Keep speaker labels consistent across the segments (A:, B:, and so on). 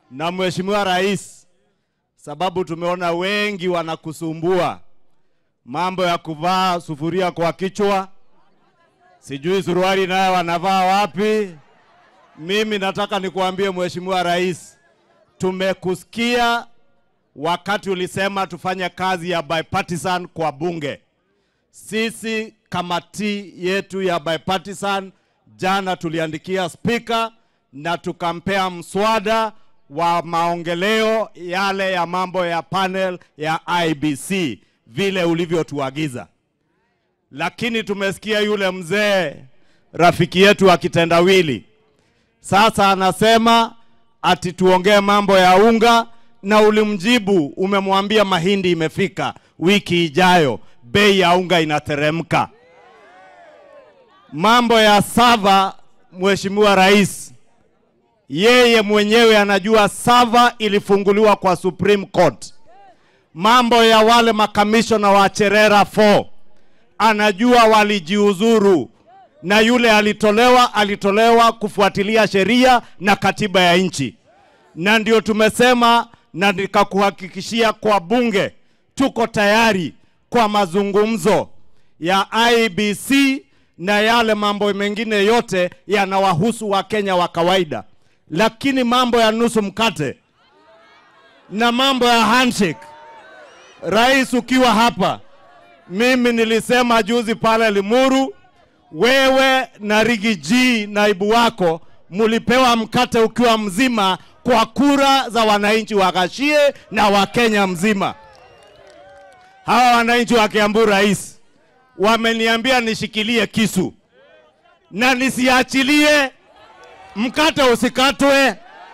A: na Mheshimiwa Rais, sababu tumeona wengi wanakusumbua mambo ya kuvaa sufuria kwa kichwa, sijui suruali naye wanavaa wapi. Mimi nataka nikuambie Mheshimiwa Rais, tumekusikia wakati ulisema tufanye kazi ya bipartisan kwa bunge. Sisi kamati yetu ya bipartisan jana tuliandikia spika na tukampea mswada wa maongeleo yale ya mambo ya panel ya IBC vile ulivyotuagiza, lakini tumesikia yule mzee rafiki yetu wa kitendawili sasa anasema ati tuongee mambo ya unga, na ulimjibu umemwambia mahindi imefika, wiki ijayo bei ya unga inateremka. Mambo ya sava, Mheshimiwa Rais, yeye mwenyewe anajua sava ilifunguliwa kwa Supreme Court. Mambo ya wale makamishona wa Cherera 4 anajua walijiuzuru, na yule alitolewa alitolewa kufuatilia sheria na katiba ya nchi, na ndio tumesema na nikakuhakikishia kwa bunge tuko tayari kwa mazungumzo ya IBC na yale mambo mengine yote yanawahusu Wakenya wa kawaida, lakini mambo ya nusu mkate na mambo ya handshake, rais ukiwa hapa, mimi nilisema juzi pale Limuru, wewe na Rigi G naibu wako mulipewa mkate ukiwa mzima kwa kura za wananchi wa Gashie na wa Kenya mzima. Hawa wananchi wa Kiambu rais wameniambia nishikilie kisu na nisiachilie mkate usikatwe,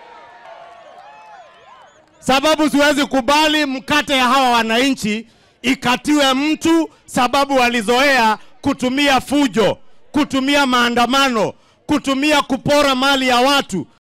A: sababu siwezi kubali mkate ya hawa wananchi ikatiwe mtu, sababu walizoea kutumia fujo, kutumia maandamano, kutumia kupora mali ya watu.